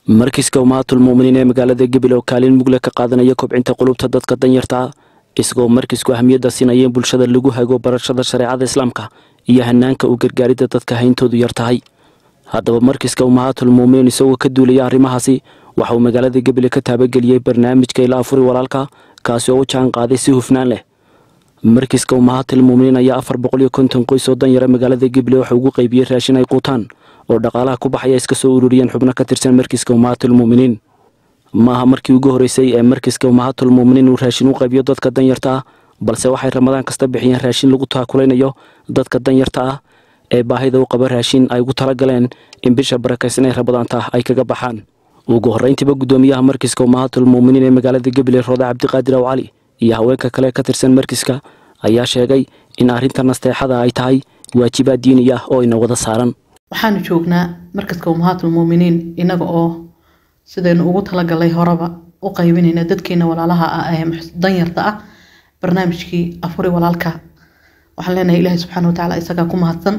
markiiska umaatul muuminiin ee magaalada gabil oo kaalin mugle ka qaadanaya kobcinta qulubta dadka danyarta ah isagoo markiisku ahmiyadda siinaya in bulshada lagu hago barashada shareecada islaamka iyo hanaanka u gargaaridda dadka hayntoodu yar tahay haddaba markiiska umahaatul muuminiin isagoo ka duulaya arrimahaasi waxa uu magaalada gabil ka taabageliyey barnaamijka ila afuri walaalka kaasi oo u jaan qaaday si hufnaan leh markiiska umahaatul muuminiin ayaa afar boqol iyo konton qoys oo danyara magaalada gabil waxa ugu qaybiyey raashin ay quutaan oo dhaqaalaha ku baxaya iska soo ururiyeen xubno ka tirsan markiiska umahaatul muuminiin ma aha markii ugu horreysay ee markiiska umahaatul muuminiin uu raashin u qaybiyo dadka danyarta ah balse waxay ramadaan kasta bixiyeen raashin lagu taakulaynayo dadka danyarta ah ee baahida u qaba raashin ay ugu talagaleen in bisha barakaysan ee ramadaanta ay kaga baxaan ugu horrayntiiba guddoomiyaha markiiska umahaatul muuminiin ee magaalada gabiley roode cabdiqaadir aw cali iyo haweenka kale ka tirsan markiiska ayaa sheegay in arrinta nasteexada ay tahay waajibaad diini ah oo ina wada saaran waxaanu joognaa markaska umahaatul muuminiin inaga oo sidaynu ugu talagalay horeba u qaybinayna dadkeena walaalaha ah ee danyarta ah barnaamijkii afuri walaalka waxaan leenahay ilaahay subxaana watacaala isagaa ku mahadsan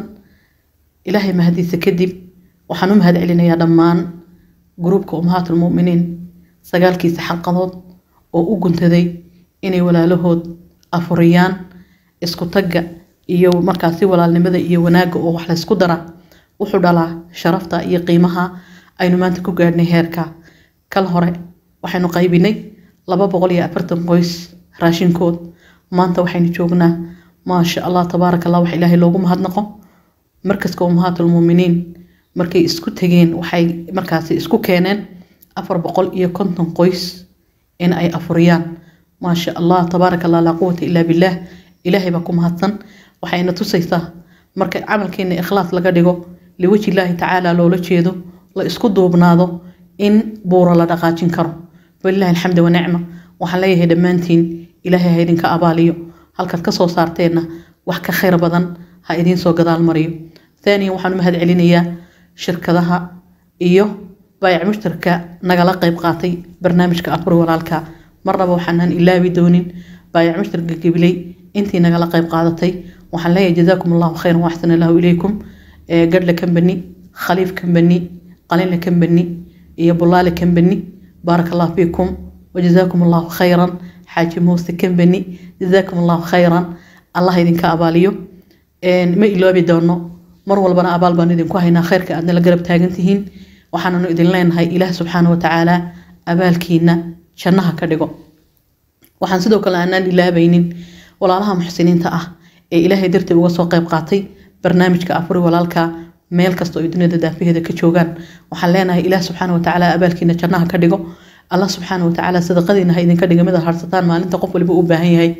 ilaahay mahadiisa kadib waxaan u mahad celinayaa dhammaan gruubka umahaatul muuminiin sagaalkiisa xalqadood oo u guntaday inay walaalahood afuriyaan isku tagga iyo markaasi walaalnimada iyo wanaagga oo wax laysku dara wuxuu dhalaa sharafta iyo qiimaha aynu maanta ku gaadhnay heerka kal hore waxaynu qaybinay laba boqol iyo afartan qoys raashinkood maanta waxaynu joognaa maasha allah tabaaraka allah wax ilaahay loogu mahadnaqo markaska umahaatul muuminiin markay isku tegeen waxay markaasi isku keeneen afar boqol iyo konton qoys in ay afuriyaan maasha allah tabaaraka allah laa quwata ilaa billaah ilaahay baa ku mahadsan waxayna tusaysaa marka camalkeena ikhlaas laga dhigo liwaji illaahi tacaala loola jeedo la isku duubnaado in buuro la dhaqaajin karo walilahi alxamdi wanicma waxaan leeyahay dhammaantiin ilaahay ha idinka abaaliyo halkaad kasoo saarteenna wax ka khayr badan ha idiin soo gadaal mariyo thaaniyan waxaan u mahad celinayaa shirkadaha iyo baayac mushtarka nagala qayb qaatay barnaamijka afuri walaalka marnaba waxaanan ilaabi doonin baayac mushtarka gabiley intii nagala qayb qaadatay waxaan leeyahay jazaakum allahu khayran waxsan allahu ilaykum gadhla kambani khaliif kambani qalinla kambani iyo bulaale kambani baaraka allahu fiikum wajazaakum allahu khayran xaaji muuse kambani jazaakum allahu khayran allah idinka abaaliyo ma iloobi doono mar walbana abaal baan idinku haynaa khayrka aadna la garab taagan tihiin waxaananu idin leenahay ilaah subxaana watacaala abaalkiina jannaha ka dhigo waxaan sidoo kale aanaan ilaabaynin walaalaha muxsiniinta ah ee ilaahay dartii uga soo qayb qaatay barnaamijka afuri walaalka meel kasta oo duniyada daafaheeda ka joogaan waxaan leenahay ilaah subxaana watacaala abaalkiina jannaha ka dhigo allah subxaana watacaala sadaqadiina ha idinka dhiga midaad harsataan maalinta qof waliba u baahan yahay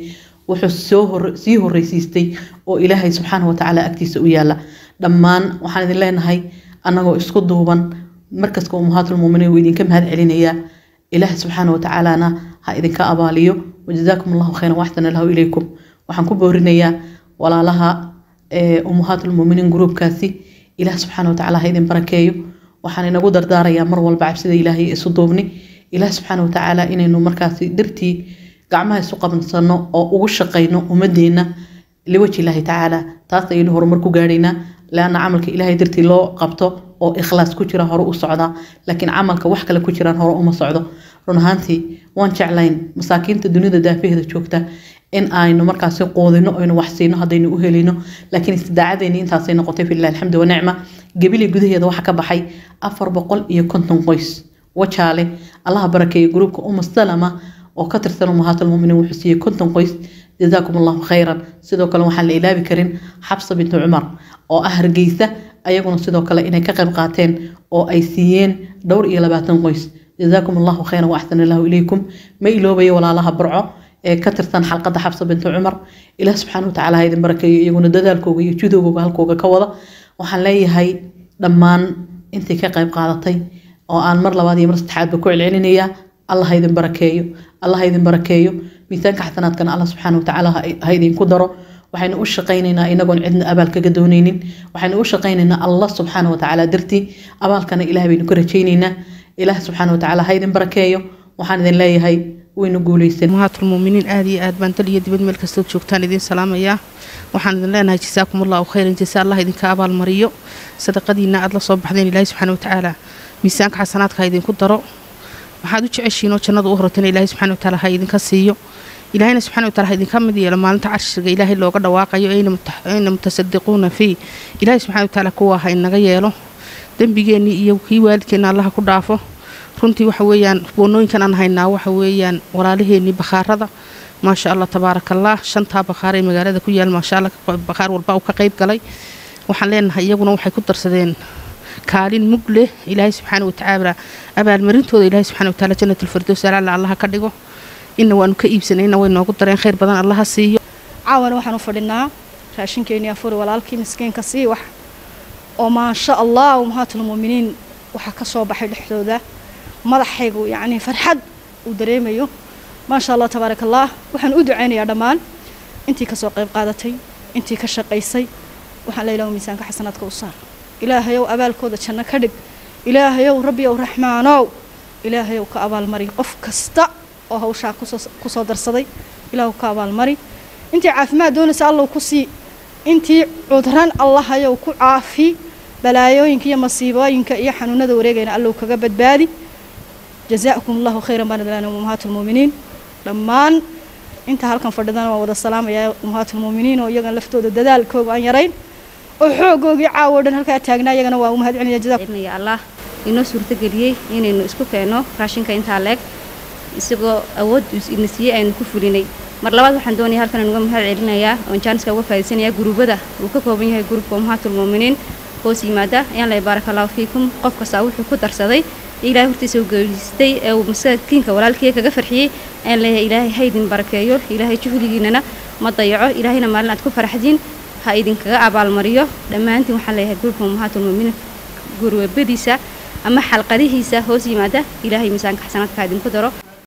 wuxuu sii horreysiistay oo ilaahay subxaana watacaala agtiisa u yaala dhammaan waxaan idin leenahay annagoo isku duuban markaska umahaatul muuminiin wuu idinka mahad celinayaa ilaah subxaana watacaalana ha idinka abaaliyo wajazaakum allahu khayran waxsan allahu ilaykum waxaan ku boorinayaa walaalaha umahaatul muuminiin gruubkaasi ilaah subxaana watacaala ha idin barakeeyo waxaan inagu dardaarayaa mar walba cabsida ilaahay isu duubni ilaah subxaana watacaala inaynu markaasi dartii gacmaha isu qabsano oo ugu shaqayno ummadeenna liwaji ilaahi tacaala taas ayaynu horumar ku gaadhaynaa leanna camalka ilaahay dartii loo qabto oo ikhlaas ku jira hore u socdaa laakiin camalka wax kale ku jiraan hore uma socdo run ahaantii waan jeclayn masaakiinta dunida daafaheeda joogta in aynu markaasi qoodino aynu wax siino haddaynu u helino laakiin istidaacadeeni intaasay noqotay filah alxamdu wanicma gebili gudaheeda waxaa ka baxay afar boqol iyo konton qoys wajaale allaha barakeeya gruubka uma salama oo ka tirsan umahaatul muminiin wuxuu siiyey konton qoys jazaakum allahu khayran sidoo kale waxaan la ilaabi karin xabsa bintu cumar oo ah hargeysa ayaguna sidoo kale inay ka qayb qaateen oo ay siiyeen dhowr iyo labaatan qoys jazaakum allahu khayran waaxsan allahu ilaykum ma iloobayo walaalaha barco ee ka tirsan xalqadda xabsa bintu cumar ilaah subxaana watacaala ha idin barakeeyo iyaguna dadaalkooga iyo judowgooga halkooga ka wada waxaan leeyahay dhammaan intii ka qayb qaadatay oo aan mar labaad iyo mar saddexaadba ku celcelinayaa allah ha idin barakeeyo allah ha idin barakeeyo miisaanka xasanaadkana allah subxaana watacaala ha idinku daro waxaynu u shaqaynaynaa inagoon cidna abaal kaga doonaynin waxaynu u shaqaynaynaa allah subxaana watacaala dartii abaalkana ilaah baynu ka rajaynaynaa ilaah subxaana watacaala ha idin barakeeyo waxaan idin leeyahay waynu guulaysan umahaatul muuminiin aad iyo aad baan dal iyo dibad meel kastood joogtaan idiin salaamayaa waxaan idin leenahay jasaakum allahu khayran jasa allah idinka abaalmariyo sadaqadiina aad la soo baxdeen ilaahi subxaana watacaala miisaanka xasanaadka ha idinku daro maxaad u jeceshiin oo jannada u horotana ilaahay subxana wataala ha idinka siiyo ilaahayna subxana wataala ha idinka mid yeelo maalinta carshiga ilaahay looga dhawaaqayo ayna mutasadiquuna fii ilaahay subxana wataala kuwa ha inaga yeelo dembigeennii iyo kii waalidkeenna allaha ku dhaafo runtii waxa weeyaan boonooyinkan aan haynaa waxa weeyaan walaalaheenii bakhaarada maasha allah tabaaraka allah shantaa bakhaar ee magaalada ku yaal maasha allah bakhaar walba uu ka qayb galay waxaan leenahay iyaguna waxay ku darsadeen kaalin mug leh ilaahay subxaana watacaala abaalmarintooda ilaahay subxana wataala jannat alfirdows alaala allaha ka dhigo inna waanu ka iibsanayna way noogu dareen khayr badan allaha siiyo caawana waxaan u fadhinaa raashinkeennii afuri walaalkii miskiinka sii wax oo maasha allah ummahaatulmuuminiin waxaa ka soo baxay dhexdooda madaxaygu yacnii farxad uu dareemayo maasha allah tabaaraka allah waxaan u ducaynayaa dhammaan intii ka soo qayb qaadatay intii ka shaqaysay waxaan la ilaha miisaanka xasanaadka u saar ilaahayow abaalkooda janno ka dhig ilaahayow rabbiyow raxmaanow ilaahayow ka abaalmari qof kasta oo hawshaa ku soo darsaday ilaahu ka abaalmari intii caafimaad doonaysa allow ku sii intii cudran allahayow ku caafi balaayooyinka iyo masiibooyinka iyo xanuunada wareegayna allow kaga badbaadi jazaakum allahu khayran baan idlaana ummahaatulmuuminiin dhammaan inta halkan fadhidana waan wada salaamayaa ummahaatulmuuminiin oo iyagan laftooda dadaalkooga aan yarayn oo xoogoogii caawo dhan halkaa taagnaa iyagana waa u mahad celinaya jazakumaya allah inoo suurtageliyey inaynu isku keenno raashinka intaa leeg isagoo awood ina siiyey aynu ku fulinay mar labaad waxaan doonaya halkan inuga mahad celinayaa oon jaaniska uga faaidaysanayaa guruubada uu ka kooban yahay gruubka ummahaatulmuuminiin hoos yimaada ayaan lay baaraka allahu fiikum qof kastaa wuxuu ku darsaday ilaahay hortiisa u geystay ee uu masaakiinka walaalkii kaga farxiyey ayaan leeyahay ilaahay ha idin barakeeyo ilaahay juhdigiinana ma dayaco ilaahayna maalin aad ku faraxdiin ha idinkaga abaalmariyo dhammaantiin waxaan leeyahay gruubka ummahaatulmuuminiin guruubadiisa ama xalqadihiisa hoos yimaada ilaahay miisaanka xasanaadka ha idinku daro